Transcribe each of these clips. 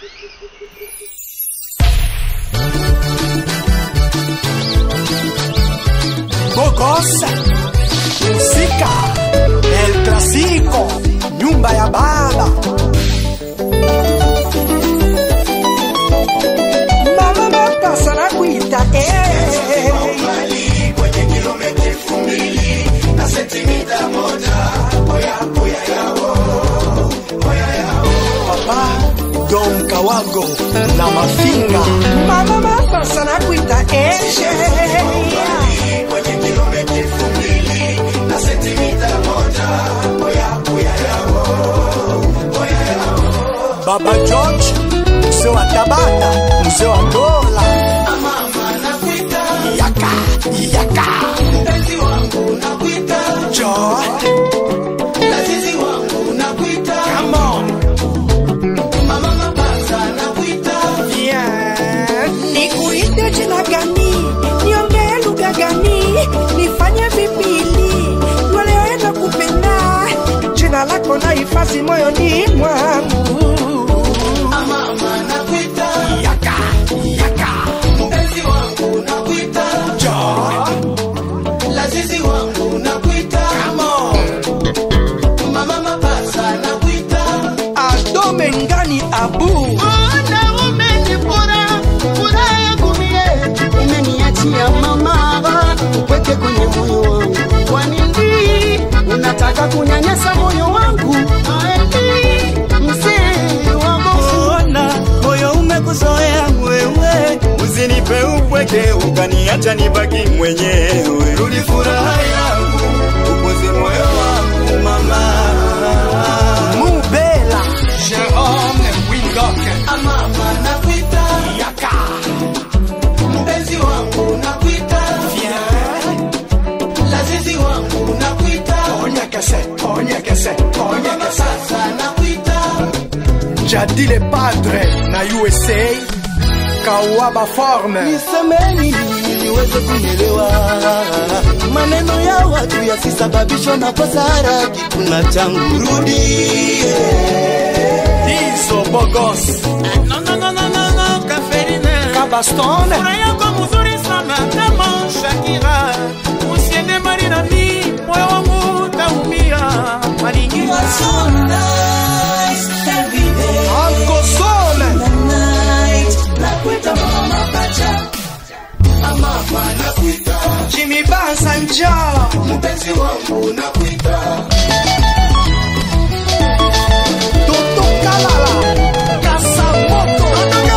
Bogos, Musika, El Clasico, nyumba ya baba. Mama mapasa na kuita eh. Papa Dom Kawago na Mafinga. Mama mapasa na kuita eh. Baba George, mzee wa Tabata, mzee wa Dola. Yaka, yaka. John, come on. Yeah. Nikuite jina gani? Niongee lugha gani? Nifanye vipili walioenda kupenda jina lako na hifadhi moyoni mwangu. Yaka, yaka. John, come on. Adome ngani abu. Ona umenipora furaha yangu mie, umeniachia mama upweke kwenye moyo wangu. Kwa nini unataka kunyanyasa moyo wangu? Aeli mzee wa gofu Ona moyo umekuzoea wewe, usinipe upweke ukaniacha nibaki mwenyewe. Rudi furaha yangu, upoze moyo wangu mama. Mubela. Jerome Windoke. Yaka. Onyekese, onyekese, onyekese. Jadile Padre na USA. Kawaba Forme. Nisemeni niweze kunielewa, maneno ya watu yasisababishwa na kosara kikuna changu. Rudie Hizo Bogos. No, no, no, no, no, no, Kaferina. Kabaston. Furaha yako mzuri sana kama Shakira, usiende mbali na mimi, moyo wangu utaumia. Maringira Uncle Sole. Jimmy Banza njoo. Toto Kalala. Kasamoto.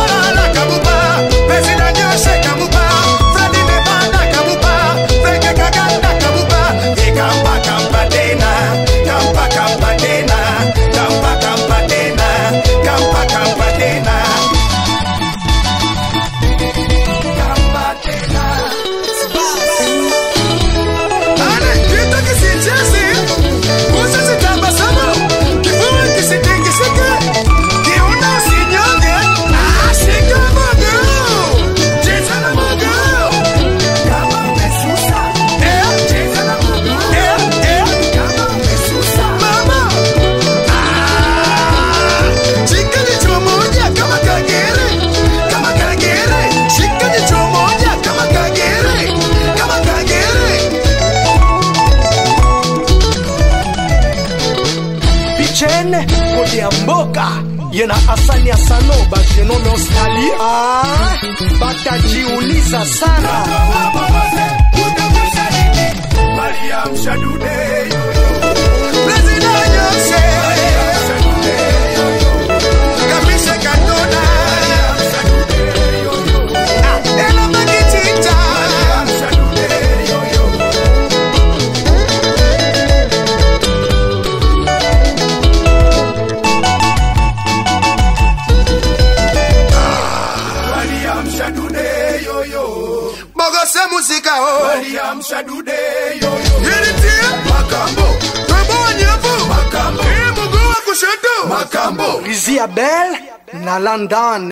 Pichene kodi ya mboka yena asani ya sano bagenome Australie ah, batajiuliza sana Bogose musika o Nilitie Makambo Twebo nyevu Makambo Hii mguu wa kushoto Makambo Rizia Bell na London